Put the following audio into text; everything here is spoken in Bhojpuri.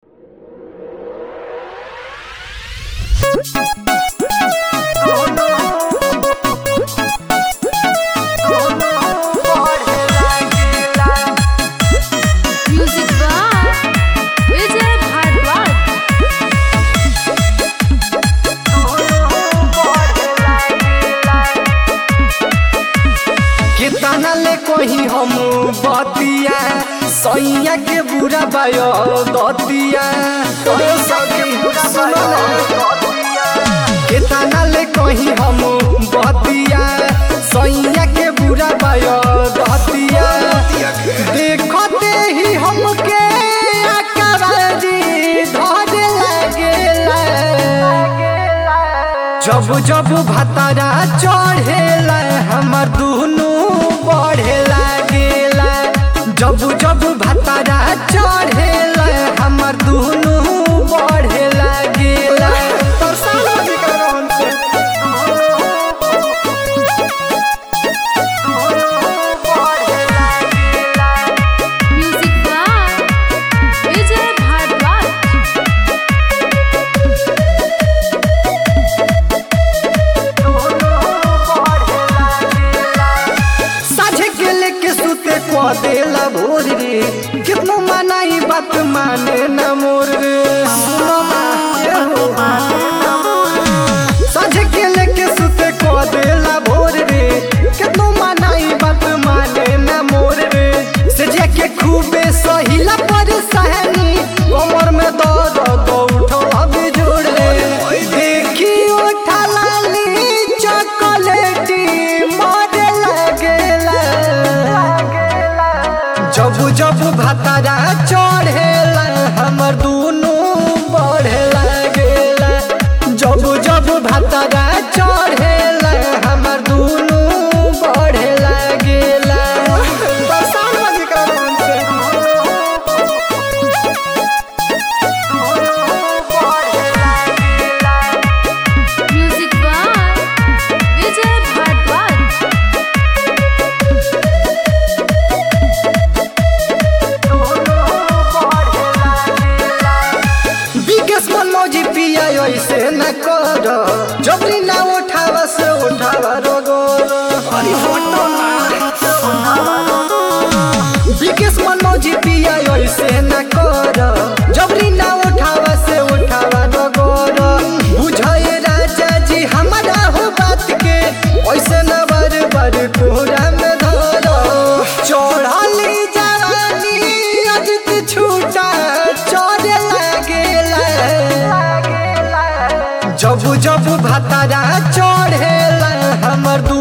म्यूजिक बाय विजय भारद्वाज कितना ले कोही हम बतिया सैया के बुरा बायो दतिया तोरे सके सुनो ना। कितना ले कोही हम बतिया सैया के बुरा बायो दतिया देखते ही हमके अकबारी धरे लगेला जब जब भतारा चढ़ेला हमर दुनू बढ़े लागेला जब जब भतारा चढ़ेला हमर दुनू बढ़े लागेला तोर साला विकराम से म्यूजिक बाय विजय भारद्वाज साझे के लेके सुते को देला भोर रे कितनो मनाई बात माने न मोर रे सुनो ना ये हो साझे के लेके सुते को देला भोर रे कितनो मनाई बात माने न मोर रे से के खूबे सहिला पर सहनी कमर में दर्द तो उठो अभी जोड़ रे देखी उठा लाली चॉकलेटी मारे लगेला जब जब भतारा चढ़ेला हमर दुनू बढ़े लागेला जब जब भतारा चढ़ेला हमर दुनू बढ़े लागेला बरसात में विक्रम से म्यूजिक बाय विजय भारद्वाज विकेश मनोजी पिया ऐसे न कर जबरी ना उठावा से उठावा रोगोर अरे फोटो विकेश मनोजी पिया ऐसे न कर जबरी ना उठावा से उठावा रोगोर बुझाए राजा जी हमारा हो बात के ऐसे न बार बार कोहरा में धर चढ़ली जवानी अजित छूटा चढ़े लागेला जब जब भतारा चढ़ेला हमर दू